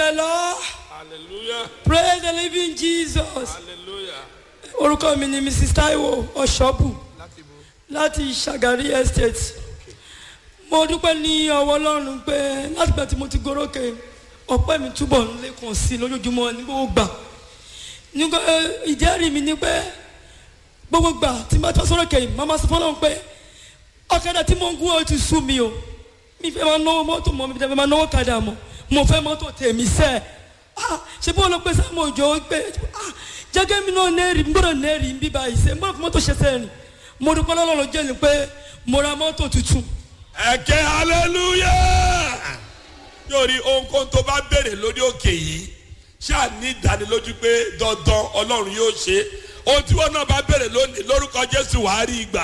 the lord hallelujah praise the living jesus hallelujah orúkọ mi ni mrs taiwo ọ̀ṣọ́bù láti bo láti ṣàgárí estate mo dúpẹ́ ní ọwọ́ ọlọ́run pé látìgbà tí mo ti gorókè ọpẹ́ mi túbọ̀ ń lékun sí i lójoojúmọ́ ní gbogbo gbà nígbà ìjẹ́rìí mi ni pé gbogbo gbà tí n bá tọ́ sọ́rọ̀ kẹ́yìn màmá sọ fọ́nà pé ọ̀kadà tí mo ń gún ọ ti sú mi o mi fẹ́ máa náwó mọ́tò mọ́ mi fẹ́ máa náwó kadà mọ́ mo fẹ́ mọ́tò tèmi sẹ́ ah ṣe bí wọn lọ pé sáàmù òjò pé ah jẹ́gẹ́ mi náà nẹ́ẹ̀rì n gbọ́dọ̀ nẹ́ẹ̀rì ń bí báyìí sẹ́ n gbọ́dọ̀ fi mọ́tò ṣe sẹ́yìn mo dúpẹ́ lọ́lọ́run jẹ́ ni pé mo ra mọ́tò tuntun ẹ̀kẹ́ hallelujah yóò rí ohunkóhun tó bá béèrè lórí òkè yìí ṣáà ní ìdánilójú pé dandan ọlọ́run yóò ṣe ohun tí wọn náà bá béèrè lónìí lórúkọ jésù wàá rí ìgbà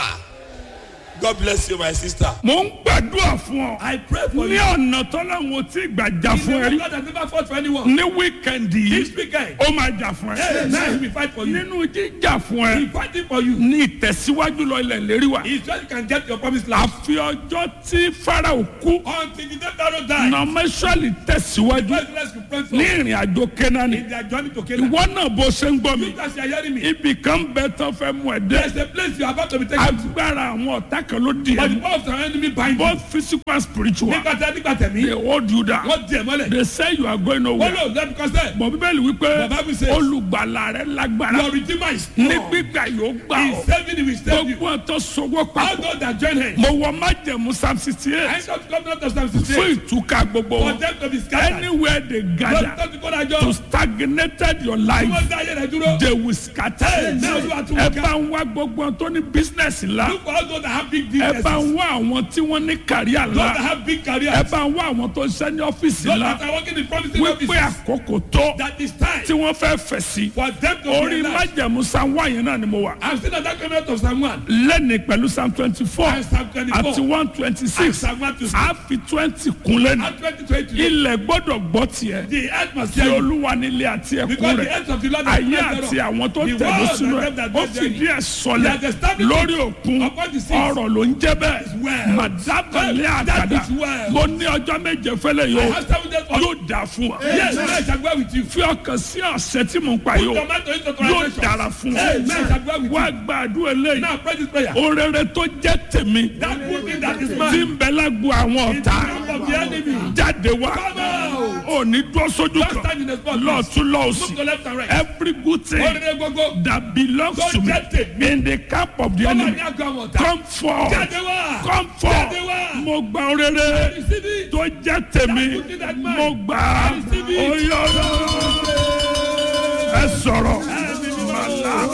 god bless you my sister. mo ń gbàdúrà fún ọ. I pray for ní you. ọ̀nà tọ́láwọn tí gbàjà fún ẹ rí. God has never fought for anyone. ní wíkẹ̀ndì This yìí weekend, ó máa jà fún hey, ẹ. now he will fight for you. nínú jíjà fún He ẹ is fighting for you. ní ìtẹ̀síwájú lọ ilẹ̀ lérí wa. He is sure you can get your promised land. àfi ọjọ́ tí farao kú Until the day Pharaoh died, nọmẹsọ̀lì tẹ̀síwájú first let's pray for ní ìrìn àjò kẹ́nání. in their journey to Canaan. ìwọ náà bó ṣe ń gbọ́ mi You guys are hearing me. ibì kan bẹ tán fẹ́ mú ẹ There dé. is a place you are about to be taken to. agbára àwọn ọ̀tá kan ló di But the ẹ power of the enemy bind you. both physical and spiritual Nígbà tí nígbà tẹ̀mí, they hold you down wọ́n di ẹ̀ mọ́lẹ̀. they say you are going Wọ́n nowhere lò lẹ́nu kọ́sẹ̀. bọ̀ bíbélì wípé The Bible says- olùgbàlà rẹ lágbára Your redeemer is ní strong. gbígbà yóò gbà He ọ́ is saving you, he will save you. gbogbo ọ̀tọ̀ sọwọ́ All papọ̀ those that join him. mo wọ májẹ̀mú psalm sixty I eight come to come down to Psalm fún 68. ìtúká gbogbo For wọn them to be scattered. anywhere they Lọ́dún gather tó ti kó dájọ́. to stagnated your Tí life wọ́n dá ayé rẹ̀ dúró. they will scatter Now you are to ẹ work bá ń wá gbogbo ohun tó ní business ńlá Look for all those that have big ẹ businesses. bá ń wá àwọn tí wọ́n ní kàríà Those that ńlá have big ẹ careers. bá ń wá àwọn tó ń ṣe ní ọ́fíìsì Those ńlá that are working in promising wípé offices. àkókò tó That is time tí wọ́n fẹ́ fẹ̀ sí for them to orí realize. májẹ̀mú psalm one yẹn náà ni mo wà I'm still at that covenant of Psalm 1. lẹ́ni pẹ̀lú psalm twenty four And Psalm 24. àti one twenty And six Psalm 1 to 6. a fi twenty kun lẹ́nu And 2020. ilẹ̀ gbọ́dọ̀ gbọ́ tiẹ̀ The earth must tí hear you. olúwa nílé àti ẹ̀kún Because the rẹ̀ earth of the Lord is ayé blessed àti thereof. àwọn tó The tẹ̀lé world sínú and ẹ̀ them that ó dwell fìdí therein. ẹ̀ sọlẹ̀ He has established lórí òkun upon the seas. ọ̀rọ̀ ló ń jẹ́ bẹ́ẹ̀ well. màdábàlẹ̀ That àkàdá is well. mo ní ọjọ́ méje fẹ́lẹ̀ I yóò have seven days for yóò dà fún wa Yes, I shall go with you. fi ọkàn sí ọ̀sẹ̀ tí mo ń pa Put yóò tomato into yóò translation. dára fún wa Amen. I shall go with wá you. gbàdúrà eléyìí Now pray this prayer. orere tó jẹ́ tèmi That good thing that is tí mine. ń bẹ lágbo àwọn In the ọ̀tá camp of the enemy. jáde wá Come out. ò ní dúró sójú Don't kan stand in the spot. lọ́ọ̀tún Look lọ́ọ̀sì to left and right. every good thing Orire gbogbo. that belongs Tó to me jẹ́ tèmi. in the camp of the Tó wà enemy ní àgọ́ àwọn ọ̀tá. come forth Jáde wá. come forth Jáde wá. mo gba orere Receive it. tó jẹ́ tèmi That good thing that mine. mo gbà á Receive it. oyè ẹ sọ̀rọ̀